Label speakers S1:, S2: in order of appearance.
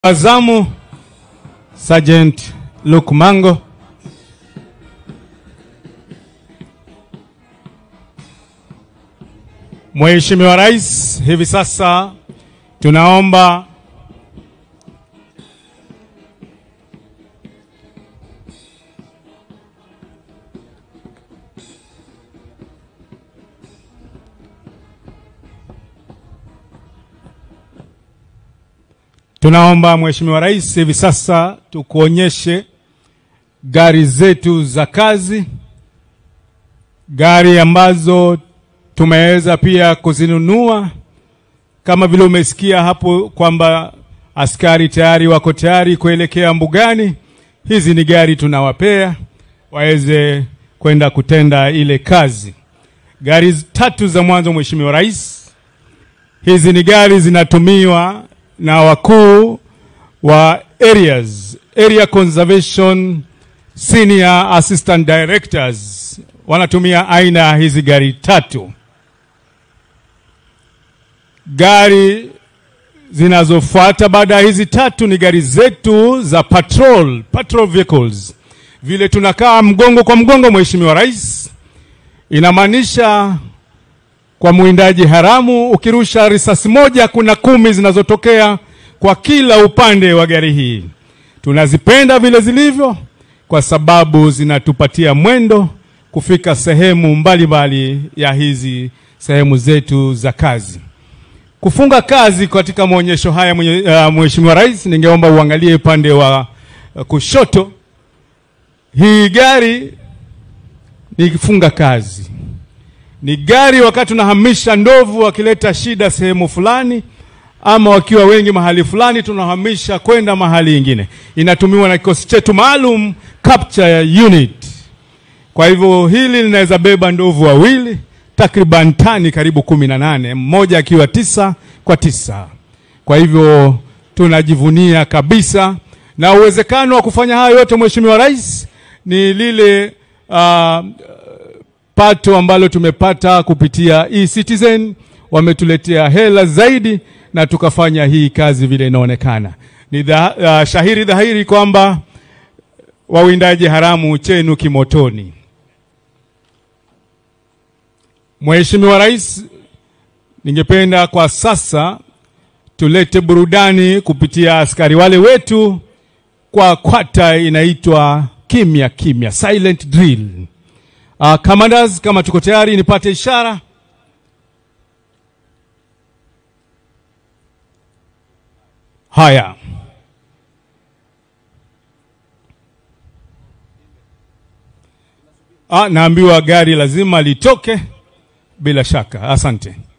S1: Azamu Sergeant Luke Mango. Mheshimiwa Rais, hivi sasa tunaomba Tunaomba Mheshimiwa Rais, hivi sasa tukuonyeshe gari zetu za kazi, gari ambazo tumeweza pia kuzinunua. Kama vile umesikia hapo kwamba askari tayari wako tayari kuelekea mbugani. Hizi ni gari tunawapea waweze kwenda kutenda ile kazi. Gari tatu za mwanzo, Mheshimiwa Rais, hizi ni gari zinatumiwa na wakuu wa areas, area conservation senior assistant directors wanatumia aina ya hizi gari tatu. Gari zinazofuata baada ya hizi tatu ni gari zetu za patrol, patrol vehicles. Vile tunakaa mgongo kwa mgongo, Mheshimiwa Rais, inamaanisha kwa mwindaji haramu, ukirusha risasi moja kuna kumi zinazotokea kwa kila upande wa gari hii. Tunazipenda vile zilivyo kwa sababu zinatupatia mwendo kufika sehemu mbalimbali mbali ya hizi sehemu zetu za kazi. Kufunga kazi katika maonyesho haya, uh, Mheshimiwa Rais, ningeomba uangalie upande wa uh, kushoto. Hii gari ni kifunga kazi ni gari wakati unahamisha ndovu wakileta shida sehemu fulani, ama wakiwa wengi mahali fulani, tunahamisha kwenda mahali ingine. Inatumiwa na kikosi chetu maalum capture unit. Kwa hivyo hili linaweza beba ndovu wawili takriban tani karibu kumi na nane, mmoja akiwa tisa kwa tisa. Kwa hivyo tunajivunia kabisa, na uwezekano wa kufanya haya yote Mheshimiwa Rais ni lile uh, pato ambalo tumepata kupitia e-Citizen, wametuletea hela zaidi na tukafanya hii kazi vile inaonekana. Ni dha, uh, shahiri dhahiri kwamba wawindaji haramu chenu kimotoni. Mheshimiwa Rais, ningependa kwa sasa tulete burudani kupitia askari wale wetu kwa kwata inaitwa kimya kimya, silent drill. Uh, commanders kama tuko tayari nipate ishara. Haya. Ah, naambiwa gari lazima litoke bila shaka. Asante.